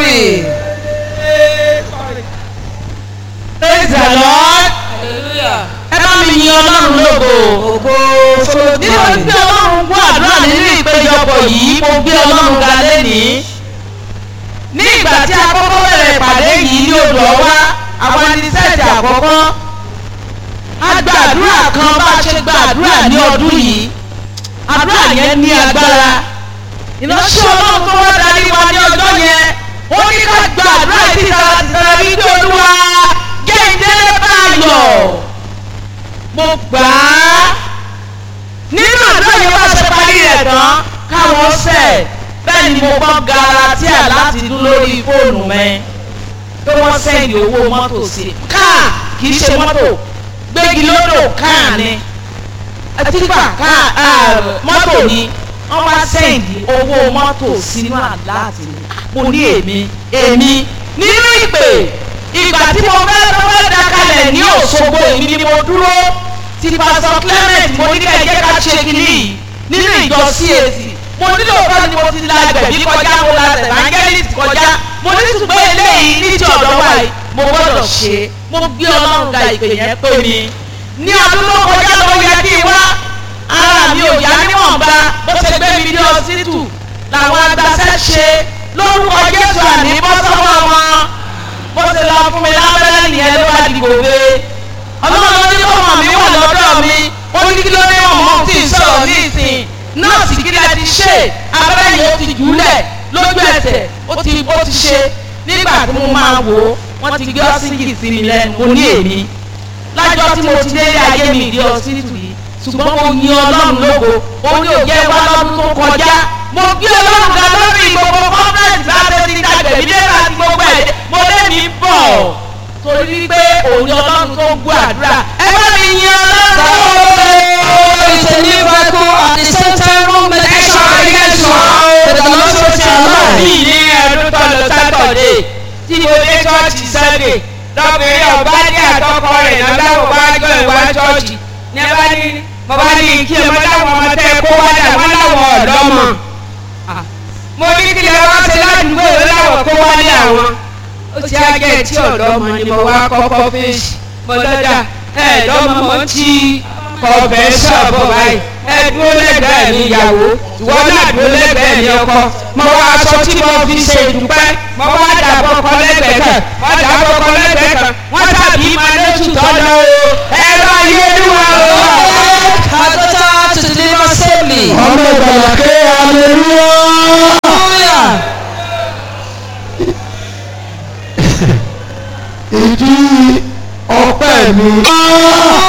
glory. praise the lord Hallelujah. ẹ bá mi yin ọlọ́run lógo Ògo nítorí pé ọlọ́run gbọ́ àdúrà nínú ìpéjọpọ̀ yìí mo gbé ọlọ́run ga lénìí ní ìgbà tí a kọ́kọ́ bẹ̀rẹ̀ ìpàdé yìí ní odò ọwá àwọn ẹni sẹ́ẹ̀tì àkọ́kọ́ a gba àdúrà kan bá a ṣe gba àdúrà ní ọdún yìí àdúrà yẹn ní agbára ìránṣẹ́ ọlọ́run tó wá darí wa ní ọjọ́ yẹn ó ní ká gba àdúrà yìí títara títara wípé olúwa géńdé báyọ̀ mo gbà á nínú àdúrà yẹn wá ṣe parí rẹ̀ tán káwọn sẹ̀ bẹ́ẹ̀ ni mo gbọ́ garatíà láti dún lórí fóònù mi pé wọ́n sẹ́ndì owó mọ́tò sí i káà kì í ṣe mọ́tò gbégi lódò káà ni tígbà káà mọ́tò ni wọ́n wá sẹ́ndì owó mọ́tò sínú àláàtì mi mo ní èmi èmi nínú ìpè ìgbà tí mo fẹ́ fẹ́ dakalẹ̀ ní Òṣogbo èmi ni mo dúró ti pásítọ̀ Clement mo ní ká ẹ jẹ́ ká ṣe kínní yìí nínú ìjọ CAC mo nílò ọ̀pọ̀ ni mo ti la gbẹ̀bí kọjá mo la evangelist kọjá mo ní ṣùgbọ́n eléyìí ní ti ọ̀dọ́ wa yìí mo gbọ́dọ̀ ṣe mo gbé Ọlọ́run ga ìpè yẹn pé mi ní ọdún tó kọjá ló yẹ kí n wá ara mi ò yá níwọ̀nba bó ṣe gbé mi ní ọsítù làwọn agbáṣẹ́ ṣe lórúkọ Jésù àní bọ́ sọ́wọ́ wọn bó ṣe lọ fún mi lábẹ́rẹ́ nìyẹn ló bá di gòbe ọlọ́run ló ní kó mọ̀ mí wà lọ́dọ̀ mi ó ní kí ló dé ọmọ tí ì sọ̀rọ̀ ní ìsìn nọ́ọ̀sì kí lẹ ti ṣe abẹ́rẹ́ yìí ó ti jùlẹ̀ lójú ẹsẹ̀ ó ti ó ti ṣe nígbà tí mo máa wò ó wọ́n ti gbé ọ́sìnkì sí mi lẹ́nu mo ní èmi lájọ́ tí mo ti délé ayé mi ìdí ọsítù yìí ṣùgbọ́n mo yin ọlọ́run lógo ó ní òjẹ́ wá lọ́dún tó kọjá mo gbé ọlọ́run ga lórí gbogbo conference láti ti dàgbẹ̀ mí lẹ́nu àti gbogbo ẹ̀ mo lé mi bọ̀ torí wípé òun ni ọlọ́run tó gbọ́ àdúrà ẹ bá mi yin ọlọ́run. It's a new miracle at the same time room medication against one. But the Lord will say Bí alive. ní ẹ̀rú tó lọ sátọ̀dé tí mo dé ṣọ́ọ̀ṣì sẹ́dẹ̀ lọ́kùnrin ọ̀bá ní àtọkọ rẹ̀ náà láwọn bá jọ ìwà ṣọ́ọ̀ṣì ní ẹ bá ní mo bá ní kí ẹ mọ láwọn ọmọ tẹ kó wá dà wọ́n láwọn ọ̀dọ́ mọ̀. mo ní kí lè wá ṣe ládùúgbò ìwé láwọn kó wá ní àwọn. ó ti ágẹ́ tí ọ̀dọ́ mọ ni mo wá kọ́kọ́ fèsì mo lọ́dà ẹ̀ lọ́mọ mo ti kọ̀ọ̀bẹ sọ̀bọ̀ báyìí ẹ dúró lẹ́gbẹ̀ẹ́ mi ìyàwó ìwọ náà dúró lẹ́gbẹ̀ẹ́ mi ọkọ mo wá aṣọ tí mo fi ṣe ìdúpẹ́ mo wá dàbọ̀ ọkọ lẹ́gbẹ̀ẹ́ kan mo dàbọ̀ ọkọ lẹ́gbẹ̀ẹ́ kan wọ́n tàbí máa lóṣù tọ́lọ o ẹ̀rọ ayélujára o. Has daughter to deliver safely. ọmọ ìgbàlà ké hallelujah. Hallelujah. ìdí ọpẹ́ mi.